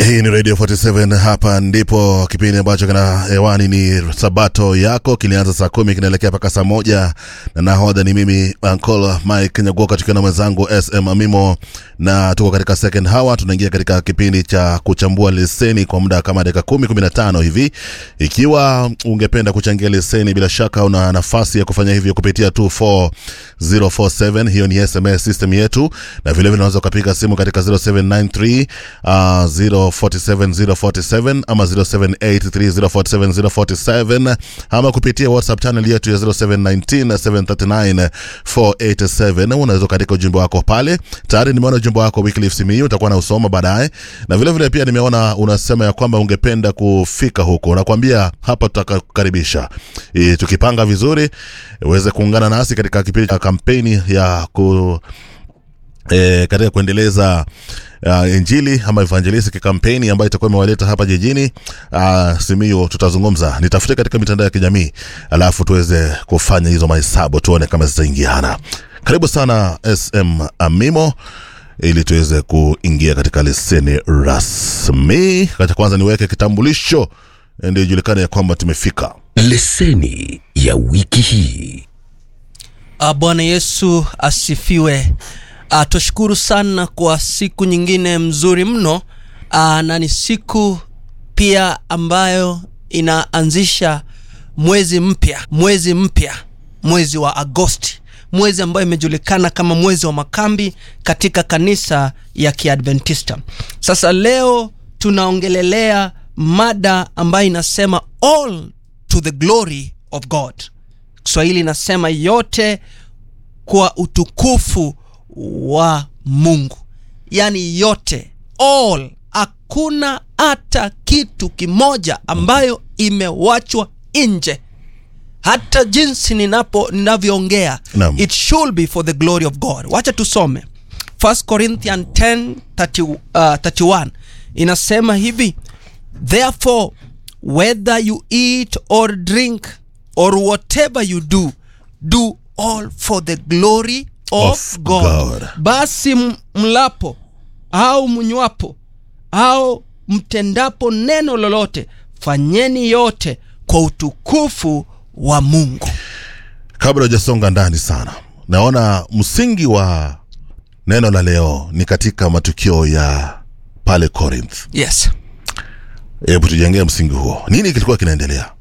Hii ni Radio 47 hapa ndipo kipindi ambacho kina hewani ni Sabato yako kilianza saa kumi kinaelekea mpaka saa moja na nahodha ni mimi Uncle Mike Nyagoka tukiwa na mwenzangu SM Amimo na tuko katika second hour tunaingia katika kipindi cha kuchambua leseni kwa muda kama dakika kumi kumi na tano hivi ikiwa ungependa kuchangia leseni bila shaka una nafasi ya kufanya hivyo kupitia 24047 hiyo ni SMS system yetu na vilevile unaweza ukapiga simu katika 0793 uh, 047047 ama 0783047047 ama kupitia whatsapp channel yetu ya 0719739487 unaweza ukaandika ujumbe wako pale tayari nimeona ujumbe wako Wycliffe Simiyu utakuwa na usoma baadaye na vile vile pia nimeona unasema ya kwamba ungependa kufika huko nakwambia hapa tutakukaribisha e, tukipanga vizuri uweze kuungana nasi katika kipindi cha kampeni ya ku e, katika kuendeleza uh, injili ama evangelistic kampeni ambayo itakuwa imewaleta hapa jijini uh, Simiyu. Tutazungumza, nitafute katika mitandao ya kijamii alafu tuweze kufanya hizo mahesabu tuone kama zitaingiana. Karibu sana SM Amimo ili tuweze kuingia katika leseni rasmi. Kacha kwanza niweke kitambulisho ndio ijulikane ya kwamba tumefika. Leseni ya wiki hii. Ah, Bwana Yesu asifiwe. Ah, Tushukuru sana kwa siku nyingine mzuri mno. Ah, na ni siku pia ambayo inaanzisha mwezi mpya, mwezi mpya, mwezi wa Agosti, mwezi ambayo imejulikana kama mwezi wa makambi katika kanisa ya Kiadventista. Sasa leo tunaongelelea mada ambayo inasema all to the glory of God. Kiswahili inasema yote kwa utukufu wa Mungu, yaani yote, all, hakuna hata kitu kimoja ambayo imewachwa nje. Hata jinsi ninapo ninavyoongea, Naam. it should be for the glory of God. Wacha tusome 1 Corinthians 10 30, uh, 31 inasema hivi Therefore, whether you eat or drink or whatever you do, do all for the glory of, Of God. God. Basi m- mlapo au mnywapo au mtendapo neno lolote, fanyeni yote kwa utukufu wa Mungu. Kabla hujasonga ndani sana, naona msingi wa neno la leo ni katika matukio ya pale Corinth. Yes. Hebu tujengee msingi huo, nini kilikuwa kinaendelea?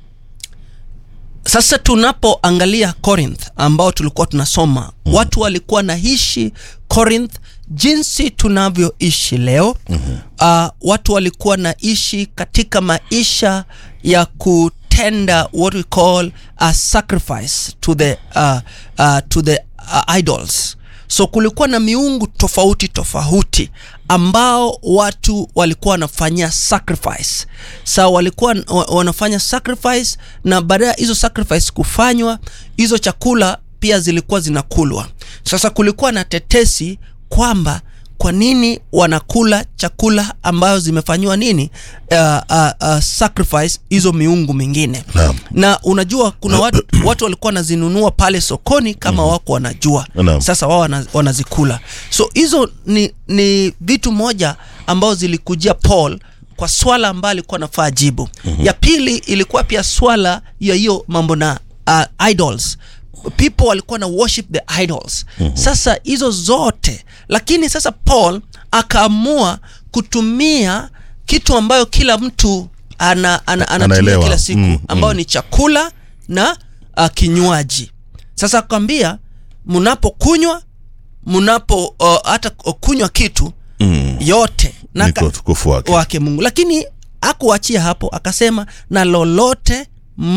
Sasa tunapoangalia Corinth ambao tulikuwa tunasoma mm. watu walikuwa naishi Corinth jinsi tunavyoishi leo mm-hmm. uh, watu walikuwa naishi katika maisha ya kutenda what we call a sacrifice to the, uh, uh, to the uh, idols so kulikuwa na miungu tofauti tofauti ambao watu walikuwa wanafanyia sacrifice sa walikuwa wa- wanafanya sacrifice na baada ya hizo sacrifice kufanywa hizo chakula pia zilikuwa zinakulwa sasa kulikuwa na tetesi kwamba kwa nini wanakula chakula ambayo zimefanyiwa nini uh, uh, uh, sacrifice hizo miungu mingine Naam. na unajua kuna watu, watu walikuwa wanazinunua pale sokoni kama mm-hmm. wako wanajua Naam. sasa wao wana, wanazikula so hizo ni, ni vitu moja ambao zilikujia paul kwa swala ambayo alikuwa anafaa jibu mm-hmm. ya pili ilikuwa pia swala ya hiyo mambo na uh, idols people walikuwa na worship the idols mm-hmm. sasa hizo zote lakini sasa paul akaamua kutumia kitu ambayo kila mtu ana, ana, anatumia Anaelewa. kila siku Mm, ambayo mm. ni chakula na uh, kinywaji sasa akwambia mnapokunywa mnapo uh, hata kunywa kitu Mm. yote na Ni ka- kwa utukufu wake. wake mungu lakini akuachia hapo akasema na lolote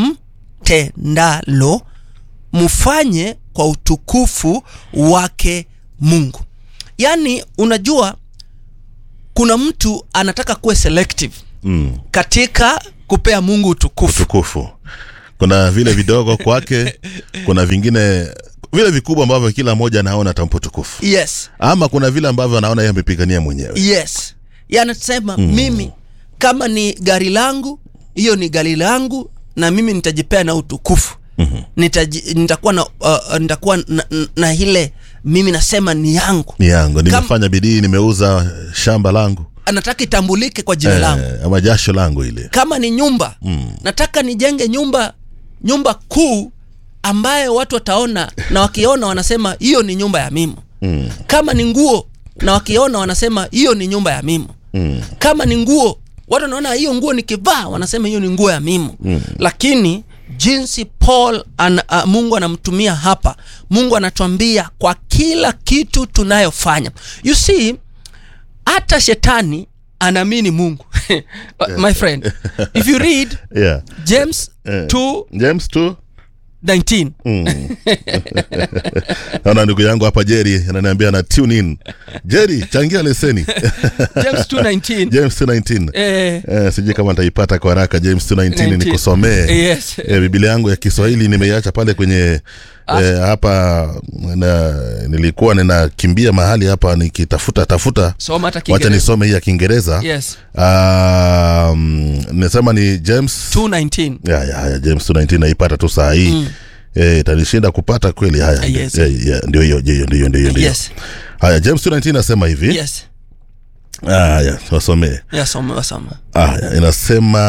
mtendalo mfanye kwa utukufu wake mungu yaani unajua kuna mtu anataka kuwe selective Mm. katika kupea mungu utukufu Utukufu, kuna vile vidogo kwake, kuna vingine vile vikubwa ambavyo kila mmoja anaona atampa utukufu, yes ama kuna vile ambavyo anaona yeye amepigania mwenyewe. yes yanasema mm. mimi kama ni gari langu hiyo ni gari langu na mimi nitajipea na utukufu mm-hmm. Nitaji, nitakuwa na uh, nitakuwa na, na, na ile mimi nasema ni yangu Ni yangu, nimefanya bidii, nimeuza shamba langu anataka itambulike kwa jina langu eh, ama jasho langu ile kama ni nyumba mm. nataka nijenge nyumba nyumba kuu ambayo watu wataona na wakiona wanasema hiyo ni nyumba ya mimo mm. kama ni nguo na wakiona wanasema hiyo ni nyumba ya mimo mm. kama ni nguo watu wanaona hiyo nguo nikivaa wanasema hiyo ni nguo ya mimo mm. lakini jinsi paul an, uh, mungu anamtumia hapa mungu anatuambia kwa kila kitu tunayofanya you see hata shetani anaamini mungu my friend if you read yeah. james Eh. 2 james tu 19 naona ndugu yangu hapa jeri ananiambia na tune in jeri changia leseni james 2 19 james 219 eh, Eh, sijui kama nitaipata kwa haraka james 219 19. nikusomee yes eh, biblia yangu ya kiswahili nimeiacha pale kwenye eh, hapa na, nilikuwa ninakimbia mahali hapa nikitafuta tafuta soma hata wacha kiingereza nisome hii ya kiingereza yes um, nisema ni james 219 ya, ya, ya, james 219 naipata tu saa hii mm. Eh, itanishinda kupata kweli haya Yes. eh, yeah, ndio hiyo ndio hiyo ndio hiyo ndio yes haya james 219 nasema hivi yes haya wasomee yeah, soma wasoma haya inasema